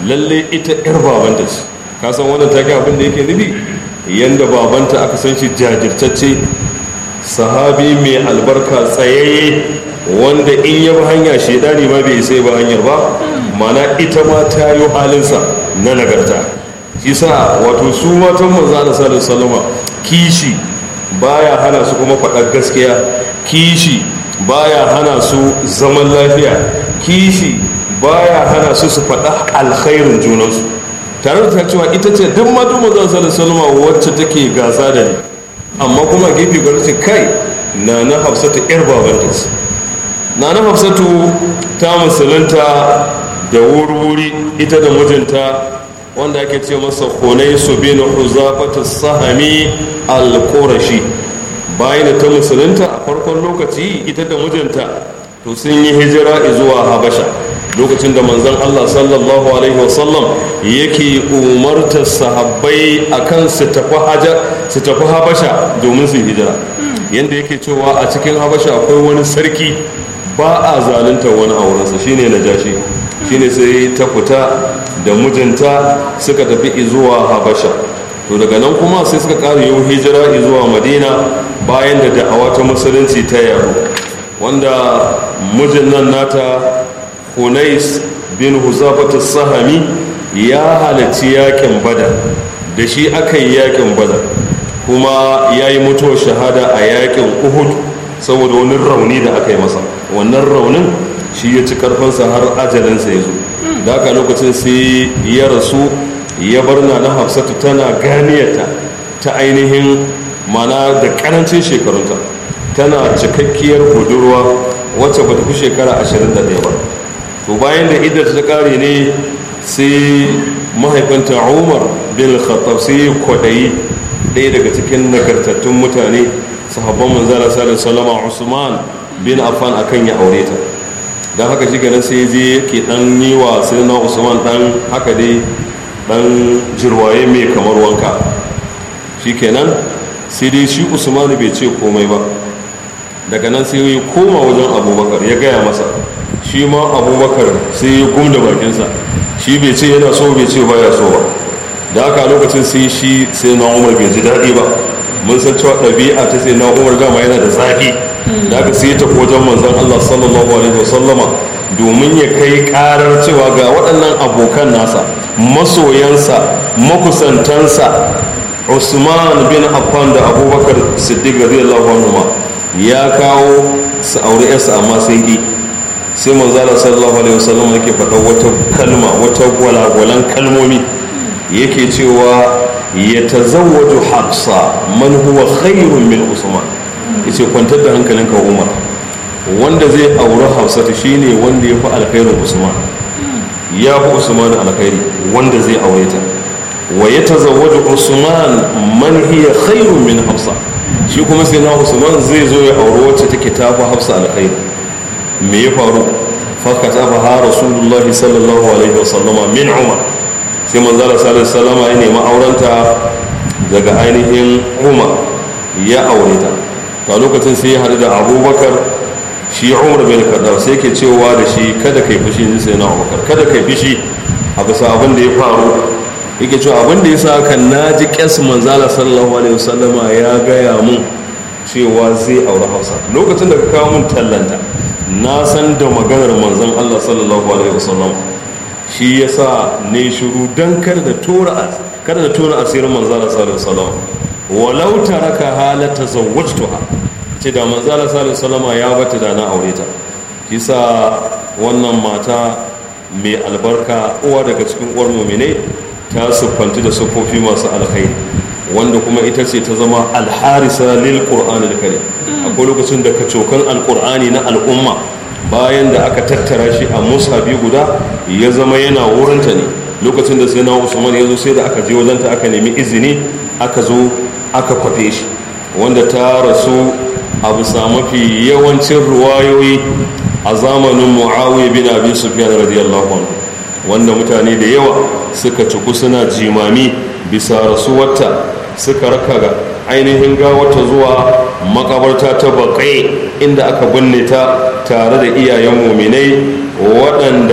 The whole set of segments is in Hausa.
lalle ita yar babanta ce ka san wannan take abin da yake nufi yanda babanta aka san shi jajirtacce sahabi mai albarka tsayayye wanda in ya bi hanya shaidani ma bai sai ba hanyar ba mana ita ma ta yi halinsa na nagarta shi sa wato su matan manzo Allah sallallahu alaihi kishi baya hana su kuma faɗar gaskiya kishi baya hana su zaman lafiya kishi baya hana su su faɗa alkhairin junansu tare da ta cewa ita ce duk matan manzo sallallahu alaihi wacce take gasa da ni amma kuma gefe gwamnati kai na na hafsatu yar babanta ce na na hafsatu ta musulunta da wuri-wuri ita da mijinta wanda ake ce masa hunai su bin huzafatu sahami al-qurashi bayan da ta musulunta a farkon lokaci ita da mijinta to sun yi hijira zuwa habasha lokacin da manzon Allah sallallahu alaihi wasallam yake umartar sahabbai akan su tafi haja su tafi habasha domin su hijira yanda yake cewa a cikin habasha akwai wani sarki ba a zalunta wani aurensa shine najashi shine sai ta fita da mijinta suka tafi zuwa habasha to daga nan kuma sai suka ƙara yau hijira zuwa madina bayan da da'awa ta musulunci ta yaro wanda mijin nan nata hunais bin huzafat sahami ya halarci yakin badar da shi aka yi yakin badar kuma ya yi mutuwar shahada a yakin uhud saboda wani rauni da aka yi masa wannan raunin shi ya ci karfinsa har ajalinsa ya zo da haka lokacin sai ya rasu ya bar na na hafsatu tana ganiyarta ta ainihin mana da karancin shekarunta tana cikakkiyar budurwa wacce ba ta fi shekara 21 ba to bayan da idar ta kare ne sai mahaifinta umar bin khattab sai kwaɗayi ɗaya daga cikin nagartattun mutane sahabban manzara sallallahu salama usman bin affan akan ya aure ta don haka shi ganin sai je ke dan yi wa sirna usman dan haka dai dan jirwaye mai kamar wanka shi kenan sai dai shi usman bai ce komai ba daga nan sai ya koma wajen abubakar ya gaya masa shi ma abubakar sai ya gumda bakinsa shi bai ce yana so bai ce baya so ba da haka lokacin sai shi sai na umar bai ji daɗi ba mun san cewa ɗabi'a ta sai na umar gama yana da zafi da aka sai ta wajen manzon Allah sallallahu alaihi wasallama domin ya kai karar cewa ga waɗannan abokan nasa masoyansa makusantansa Usman bin Affan da Abubakar Siddiq radiyallahu anhu ya kawo su aure yarsa amma sun ki sai manzo Allah sallallahu alaihi wasallam yake faɗa wata kalma wata gwalagwalan kalmomi yake cewa ya tazawwaju hafsa man huwa khairun min usman yace kwantar da hankalinka umar wanda zai auri hafsatu shine wanda ya fi alkhairin usman ya fi usman alkhairi wanda zai aure ta wa ya tazawwaju usman man hiya khairun min hafsa shi kuma sai na usman zai zo ya auri wacce take ta fi hafsa alkhairi me ya faru fakata fa ha rasulullahi sallallahu alaihi wasallama min umar sai manzala sallallahu salama ya nemi aurenta daga ainihin umar ya aure ta ta lokacin sai ya haɗu da abubakar shi umar bin kaddar sai ke cewa da shi kada kai fushi ni sai na abubakar kada kai fushi a bisa abin da ya faru yake cewa abin da ya sa haka na ji ƙyas manzala sallallahu alaihi wasallama ya gaya mun cewa zai aure hausa lokacin da ka kawo mun tallanta na san da maganar manzon allah sallallahu alaihi wasallam shi ya sa ne shiru don kada da tura kada da tura asirin manzala sallallahu alaihi wasallam walau taraka halata zawwajtuha ce da manzala sallallahu alaihi wasallam ya bata da na aure ta kisa wannan mata mai albarka uwa daga cikin uwar mu'minai ta siffanci da siffofi masu alkhairi wanda kuma ita ce ta zama alharisa lil qur'anil karim akwai lokacin da kacokan alqur'ani na al'umma bayan da aka tattara shi a musabi guda ya zama yana wurinta ne lokacin da sai na usman ya zo sai da aka je wajenta aka nemi izini aka zo aka kwafe shi wanda ta rasu a bisa mafi yawancin ruwayoyi a zamanin muawiya bin abi sufyan radiyallahu anhu wanda mutane da yawa suka ciku suna jimami bisa rasuwarta suka raka ga ainihin gawata zuwa makabarta ta baƙai inda aka binne ta tare da iyayen muminai waɗanda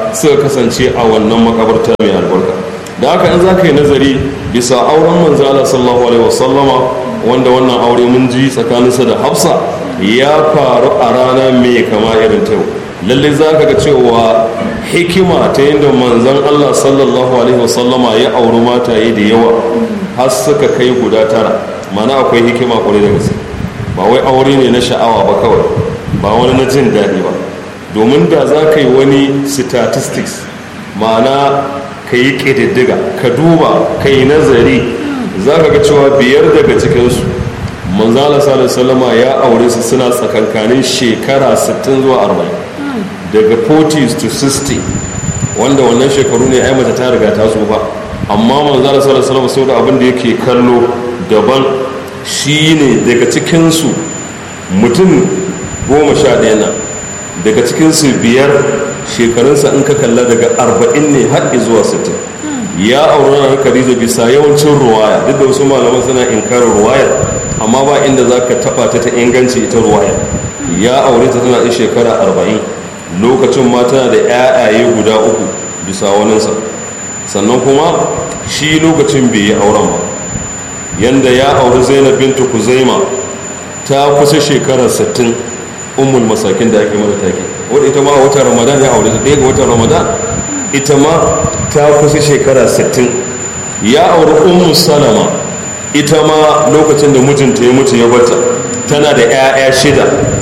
suka kasance a wannan makabarta mai albarka da haka in za ka yi nazari bisa auren manzala sallallahu alaihi wasallama wanda wannan aure mun ji tsakaninsa da hafsa ya faru a rana mai kama irin ta yau lallai za ka ga cewa hikima ta yadda manzan allah sallallahu alaihi wasallama ya auri mataye da yawa har suka kai guda tara mana akwai hikima kwarai da gaske ba wai aure ne na sha'awa ba kawai ba wani na jin daɗi ba domin da za ka yi wani statistics ma'ana ka yi ƙididdiga ka duba ka yi nazari za ka ga cewa biyar daga cikinsu manzala salama ya aure su suna tsakankanin shekara 60 zuwa 40 daga 40s to 60 wanda wannan shekaru ne ai mace ta riga ta ba amma manzala salama sau da abin da yake kallo daban shine daga cikinsu mutum goma sha ɗaya na daga cikinsu biyar shekarunsa in ka kalla daga arba'in ne har zuwa sittin ya auri na khadija bisa yawancin ruwaya duk da wasu malaman suna inkarar ruwayar amma ba inda za ka taɓa ta ta inganci ita ruwaya ya aure ta tana da shekara arba'in lokacin ma tana da 'ya'yaye guda uku bisa waninsa sannan kuma shi lokacin bai yi auren ba yanda ya auri zainab bintu kuzaima ta kusa shekarar 60 ummul masakin da ake mata take wadda ita ma a watan ramadan ya aure ta ɗaya ga watan ramadan ita ma ta kusa shekara 60 ya auri ummu salama ita ma lokacin da mijinta ya mutu ya bata tana da 'ya'ya shida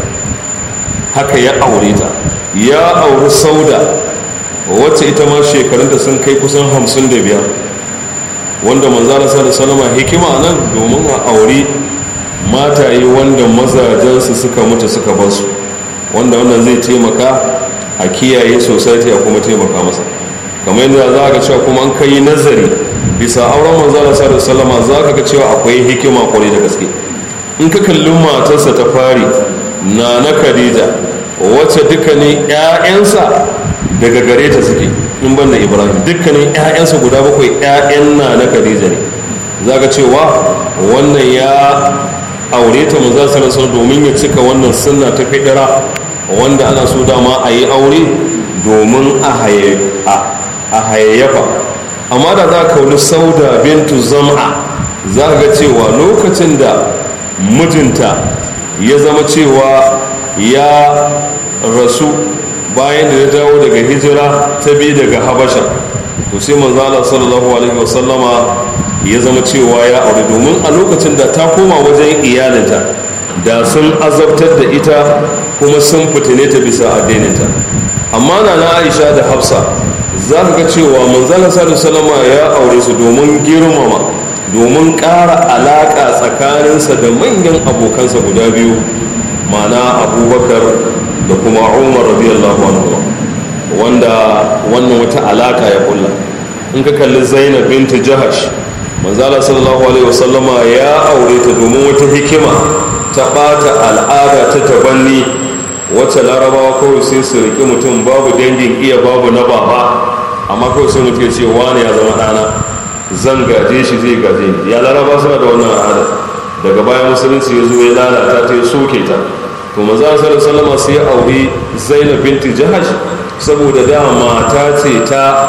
haka ya aure ta ya auri sauda wacce ita ma shekarunta sun kai kusan 55 wanda manzana sa da salama hikima nan domin a aure mataye wanda mazajensu suka mutu suka basu wanda wannan zai taimaka a kiyaye society a kuma taimaka masa kamar yadda za ga cewa kuma an kai nazari bisa auren manzana sa da salama za ka ga cewa akwai hikima kwarai da gaske in ka kalli matarsa ta fari na na khadija wacce dukkanin 'ya'yansa daga gare ta suke in ban da ibrahim dukkanin 'ya'yansa guda bakwai 'ya'yan na na khadija ne za ka cewa wannan ya aure ta maza sarasar domin ya cika wannan sunna ta fidira wanda ana so dama a yi aure domin a hayayyafa amma da za ka wani sauda bintu zama za ka ga cewa lokacin da mijinta ya zama cewa ya rasu bayan da ya dawo daga hijira ta bi daga habasha to sai manzala sallallahu alaihi wasallama ya zama cewa ya aure domin a lokacin da ta koma wajen iyalinta da sun azabtar da ita kuma sun fitine ta bisa addininta amma na na aisha da hafsa za ka ga cewa manzala sallallahu alaihi ya aure su domin girmama domin ƙara alaƙa tsakaninsa da manyan abokansa guda biyu mana abubakar da kuma umar radiyallahu anhu wanda wannan wata alaka ya kulla in ka kalli zainab binta jahash manzala sallallahu alaihi wasallama ya aure ta domin wata hikima ta bata al'ada ta tabanni wacce larabawa kawai sai su riƙi mutum babu dangin iya babu na baba amma kawai sai mutum ya ce wani ya zama ɗana zan gaje shi zai gaje ni ya laraba suna da wannan al'ada daga bayan musulunci ya zo ya lalata ta ya soke ta to maza sallallahu alaihi sai auri zainab binti jahash saboda da mata ce ta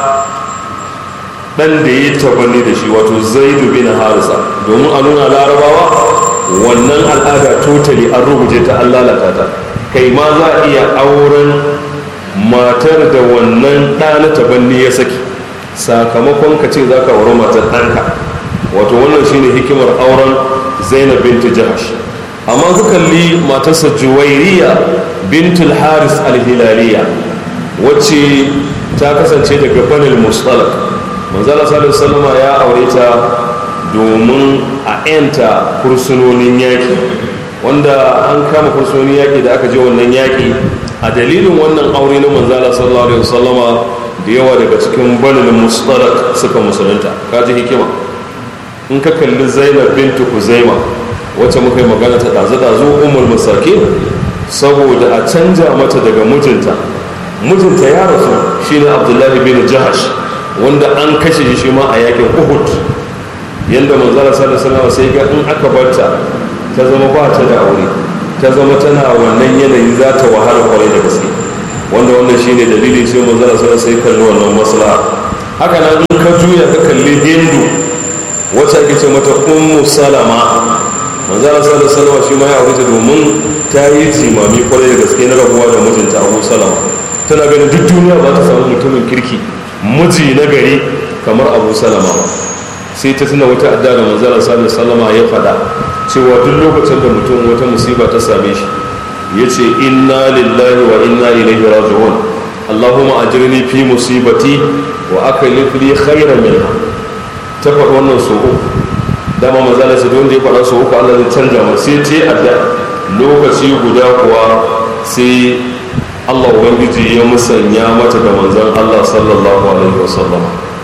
dan da yi tabanni da shi wato zaidu bin harisa domin a nuna larabawa wannan al'ada totally an rubuce ta an lalata ta kai ma za a iya auren matar da wannan ɗa na tabanni ya saki sakamakon ka ce za ka auri matar ɗanka wato wannan shine hikimar auren zainab binti jahash amma ka kalli matarsa juwairiya bintul haris alhilaliya wacce ta kasance daga banil mustalak manzala sallallahu alaihi ya aure ta domin a yanta kursunonin yaki wanda an kama kursunonin yaki da aka je wannan yaki a dalilin wannan aure na manzala sallallahu alaihi wasallama da yawa daga cikin banil mustalak suka musulunta kaji hikima in ka kalli zainab bintu kuzaima wacce muka yi magana ta ɗazu-ɗazu umar masaki saboda a canja mata daga mijinta mijinta ya rasu shi ne abdullahi bin jahash wanda an kashe shi ma a yakin uhud yadda manzara sallallahu alaihi sai ga in aka barta ta zama ba ta da aure ta zama tana wannan yanayi za ta wahala kwarai da gaske wanda wannan shine dalili sai manzon Allah sai kalli wannan maslaha haka nan in ka juya ka kalli hindu wacce ake ce mata ummu salama manzon Allah sallallahu alaihi wasallam shi ma ya aure ta domin ta yi jimami kwarai da gaske na rabuwa da mijinta Abu Salama tana ganin duk duniya ba ta samu mutumin kirki miji na gari kamar Abu Salama sai ta tuna wata adda da manzon Allah sallallahu alaihi wasallam ya faɗa cewa duk lokacin da mutum wata musiba ta same shi ya ce inna lillahi wa inna ilaihi raji'un allahumma ajirni fi musibati wa aklif li khairan minha ta faɗi wannan so uku dama mazala sai don da ya faɗa so uku Allah zai canja ma sai ce adda lokaci guda kuwa sai Allah ubangiji ya musanya mata da manzon Allah sallallahu alaihi wasallam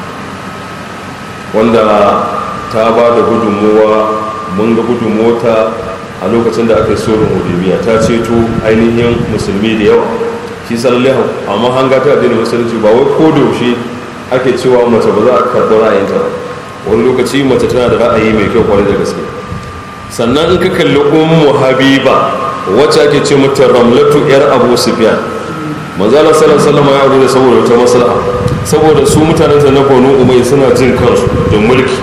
wanda ta ba da gudunmuwa mun ga gudunmuwa a lokacin da aka yi sorin hudubiya ta ceto ainihin musulmi da yawa shi sallallahu amma hanga ta addinin musulunci ba wai ko da yaushe ake cewa mace ba za a karɓi ra'ayinta ba wani lokaci mace tana da ra'ayi mai kyau kwarai da gaske sannan in ka kalli ummu habiba wacce ake ce mata ramlatu yar abu sufyan manzala sallallahu alaihi ya aure saboda wata maslaha saboda su mutanen na banu umay suna jin kansu da mulki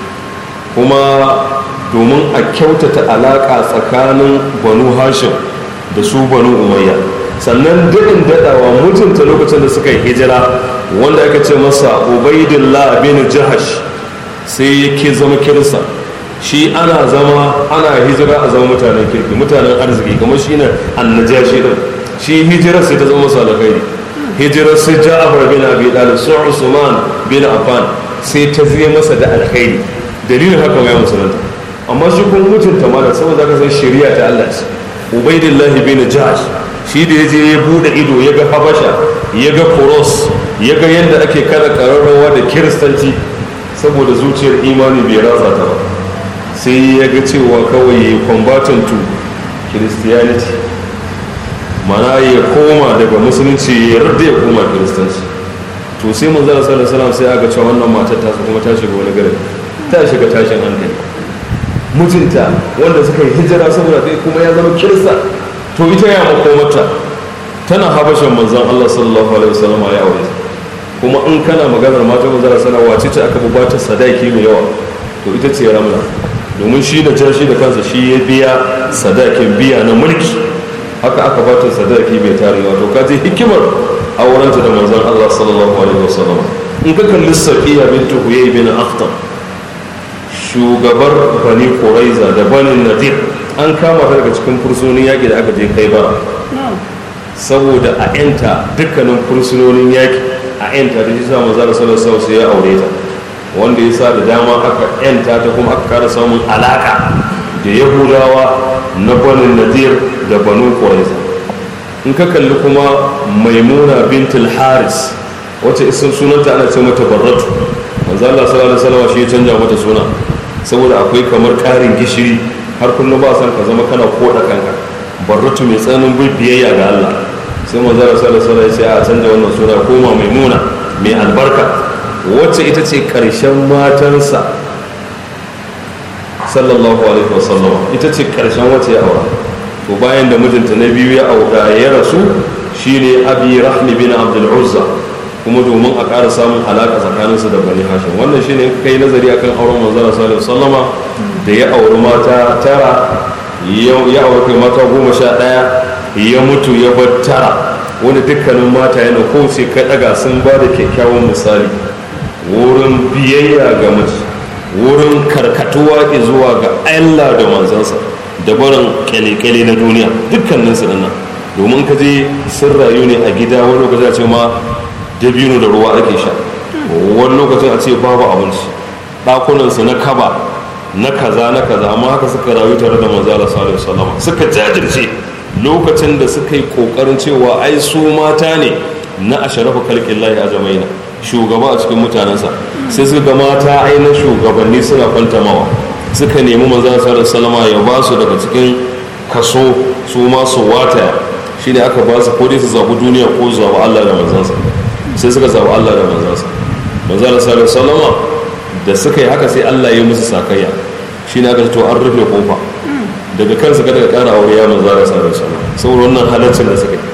kuma domin a kyautata alaƙa tsakanin banu hashim da su banu umayya sannan daɗin daɗawa mutunta lokacin da suka yi hijira wanda aka ce masa ubaidillah bin jahash sai yake zama kirsa shi ana zama ana hijira a zama mutanen kirki mutanen arziki kamar shi ne annajashi din shi hijira sai ta zama masa alkhairi hijirar su ja'afar bin abi dalib su usman bin affan sai ta zai masa da alkhairi dalilin haka ya musulunta amma shi kun mutunta mana saboda ka san shari'a ta Allah ce ubaidillahi bin jahsh shi da yaje ya bude ido ya ga habasha ya ga kuros ya ga yadda ake kada kararrawa da kiristanci saboda zuciyar imani bai ratsa ta ba sai ya ga cewa kawai ya combatant to christianity mana ya koma daga musulunci ya yarda ya koma kiristanci to sai mun zara sallallahu alaihi sai aka cewa wannan matar ta kuma ta shiga wani gari ta shiga tashin hankali mijinta wanda suka yi hijira saboda kai kuma ya zama kirista to ita ya makomata tana habashin manzan Allah sallallahu alaihi wasallam ya aure kuma in kana maganar mata manzara sana wace ce aka bubata sadaki mai yawa to ita ce ramla domin shi da jar shi da kansa shi ya biya sadakin biya na mulki haka aka bata sadaki bai tare wato ka je hikimar aurenta da manzan Allah sallallahu alaihi wasallam in ka kalli safiya bintu huyay bin akhtar shugabar bani kuraiza da banin nadir an kama ta daga cikin fursunonin yaƙi da aka je kai bara saboda a yanta dukkanin fursunonin yaƙi a yanta da shi samun zara salar sau sai ya aure ta wanda ya sa da dama aka yanta ta kuma aka kara samun alaka da yahudawa na banin nadir da banu kuraiza in ka kalli kuma maimuna bintul haris wacce isin sunanta ana ce mata barratu manzo Allah sallallahu alaihi wasallam shi ya canja mata suna saboda akwai kamar karin gishiri har kullum ba san ka zama kana koda kanka barratu mai tsananin biyayya ga Allah sai manzo Allah sallallahu alaihi wasallam ya a canja wannan suna koma maimuna mai albarka wacce ita ce karshen matansa sallallahu alaihi wasallam ita ce karshen wacce ya aura to bayan da mijinta na biyu ya aura ya rasu shine abi rahmi bin abdul uzza kuma domin a ƙara samun alaƙa tsakaninsu da bani hashim wannan shi ne kai nazari akan auren manzara sallallahu sallama da ya auri mata tara ya auri kai mata goma sha ɗaya ya mutu ya bar tara wanda dukkanin mata yana ko sai ka ɗaga sun ba da kyakkyawan misali wurin biyayya ga mace wurin karkatuwa zuwa ga allah da manzansa da barin kyale-kyale na duniya dukkaninsu nan domin ka je sun rayu ne a gida wani lokaci a ce ma dabino da ruwa ake sha wani lokacin a ce babu abinci ɗakunansu na kaba na kaza na kaza amma haka suka rayu tare da manzala sallallahu alaihi suka jajirce lokacin da suka yi kokarin cewa ai su mata ne na asharafu kalkin lahi a jamaina shugaba a cikin mutanensa sai suka ga mata ai na shugabanni suna fantamawa suka nemi manzala sallallahu alaihi ya ba su daga cikin kaso su ma su wata shine aka ba su ko dai su zabi duniya ko su zabi Allah da manzansa sai suka zaɓi Allah da manzansa manzala sallallahu salama da suka yi haka sai Allah ya musu sakayya shi ne aka to an rufe kofa daga kansa kada ka ƙara aure ya manzala sallallahu salama saboda wannan halaccin da suka yi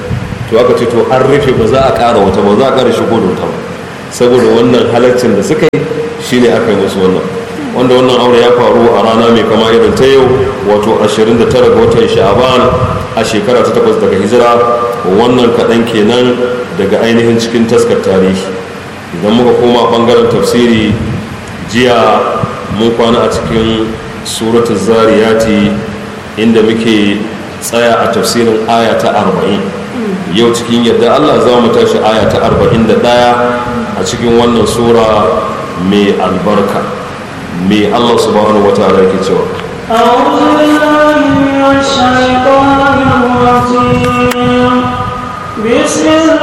to aka ce to an rufe ba za a ƙara wata ba za a ƙara shigo da wata ba saboda wannan halaccin da suka yi shine aka yi musu wannan wanda wannan aure ya faru a rana mai kama irin ta yau wato 29 ga watan sha'aban a shekara ta takwas daga hijira wannan kaɗan kenan daga ainihin cikin taskar tarihi idan muka koma ɓangaren tafsiri jiya mun kwana a cikin suratul zariyati inda muke tsaya a tafsirin aya ta arba'in yau cikin yadda allah za mu tashi aya ta arba'in da ɗaya a cikin wannan sura mai albarka mai allah subhanahu wa ta'ala ke cewa أعوذ بالله من الشيطان الرجيم بسم الله